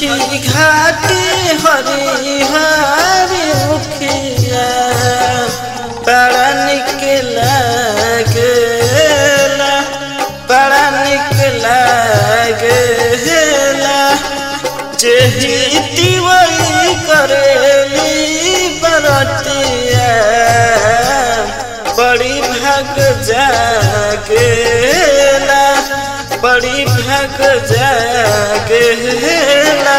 छठी घाटी हरी हरी मुखिया बड़ा निक लागेला बड़ा निक लागेला जेही तिवई करेली बरतिया बड़ी भाग जागेला बड़ी भाग जागेला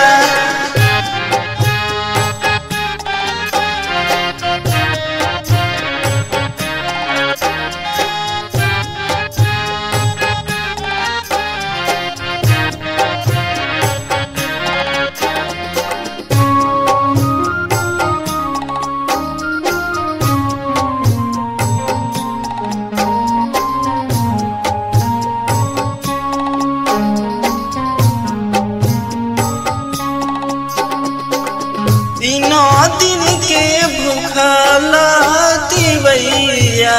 तीनों दिन के भूखला दिवैया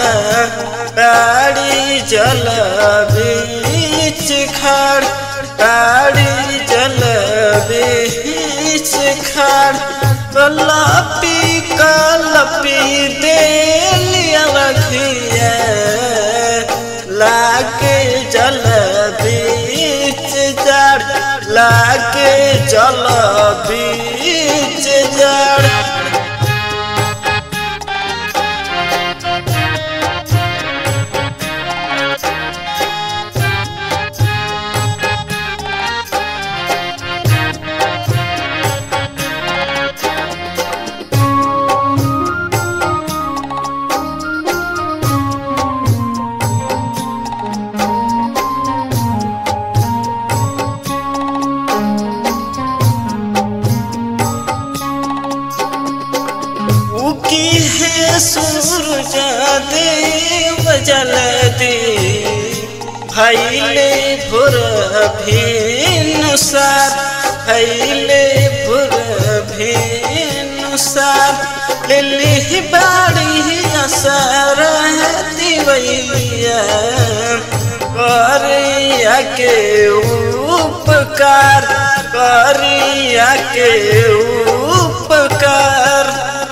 ताड़ी जल बीच खड़ ताड़ी जल बीच खड़ कलपी कलपी दे लिया रखिया लाके जल बीच जड़ लाके जल बीच जड़ उकी है सूरज देव जल दे भैले भुर भेनुसार भैले भुर भेनुसार लिली बाड़ी असर दिवैया करिया के उपकार करिया के उपकार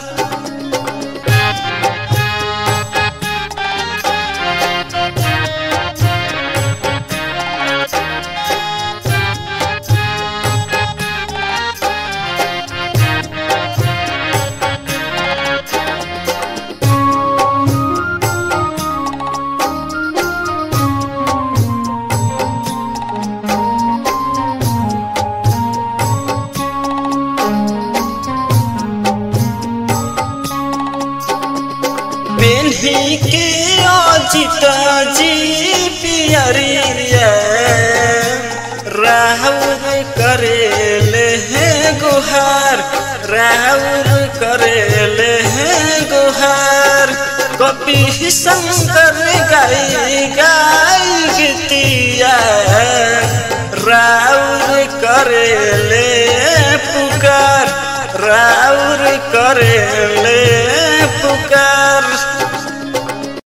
पेन्ही के अजित जी पियरिया राहुल करेले हैं गुहार राहुल करेले हैं गुहार कपि शंकर गाई गाई गीतिया राउर करेले पुकार राउर करेले